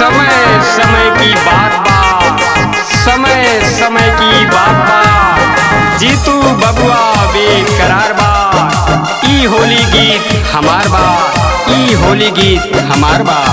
समय समय की बात बा समय समय की बात बा जीतू बबुआ बेकरार बा ई होली गीत हमार बा ई होली गीत हमार बा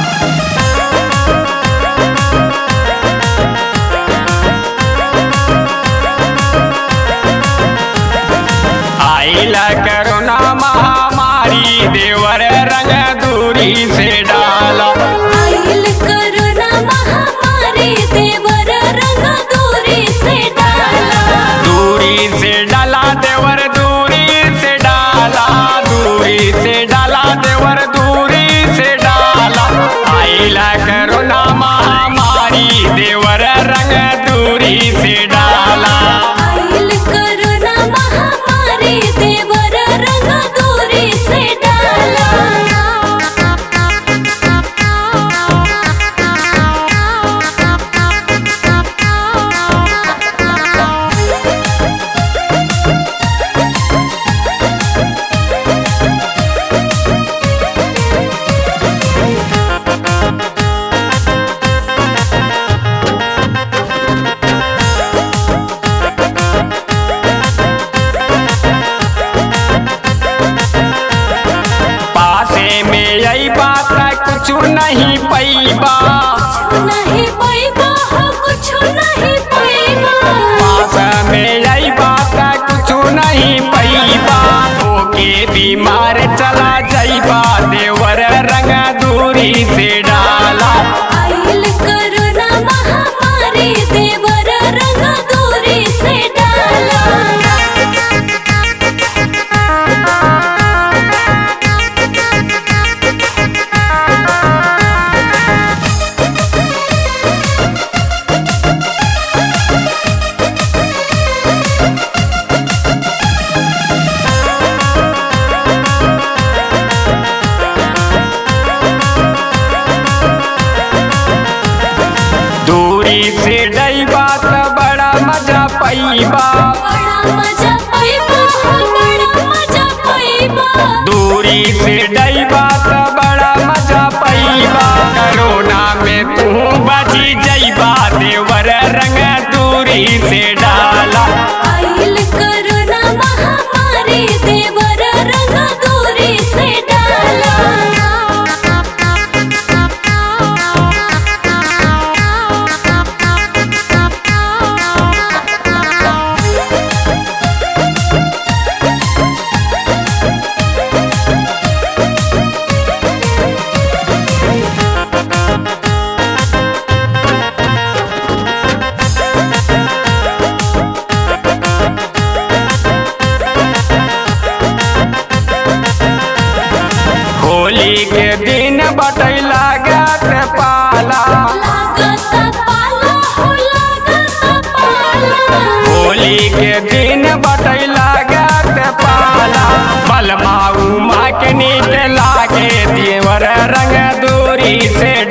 आइला करोना महामारी देवर रंग दूरी से डाला आइल करुणा महामारी देवर रंग दूरी से डाला दूरी से डाला देवर दूरी से डाला दूरी से डाला देवर दूरी से डाला आइला करोना महामारी देवर रंग दूरी से डाला आइल करुणा महामारी देवर रंग दूरी से डाला पासे में यही बात कुछ नहीं पैबा नहीं पैबा हो कुछ नहीं पैबा पास में यही बात कुछ नहीं पैबा ओके बीमार चला जाइबा देवर रंग दूरी से डाला आइल करुणा महामारी देवर रंग दूरी से डाला दूरी से डईबा त बड़ा मजा पैबा बड़ा मजा पैबा हो बड़ा मजा पैबा दूरी से डईबा त बड़ा मजा पैबा करोना में तू बची जईबा देवर रंग दूरी से डाला आइल करुणा महामारी देवर रंग दूरी से डाला होली के दिन बटैला गत पाला लागत पाला हो लागत पाला होली के दिन बटैला गत पाला बलमा उमा के नीक लागे देवर रंग दूरी से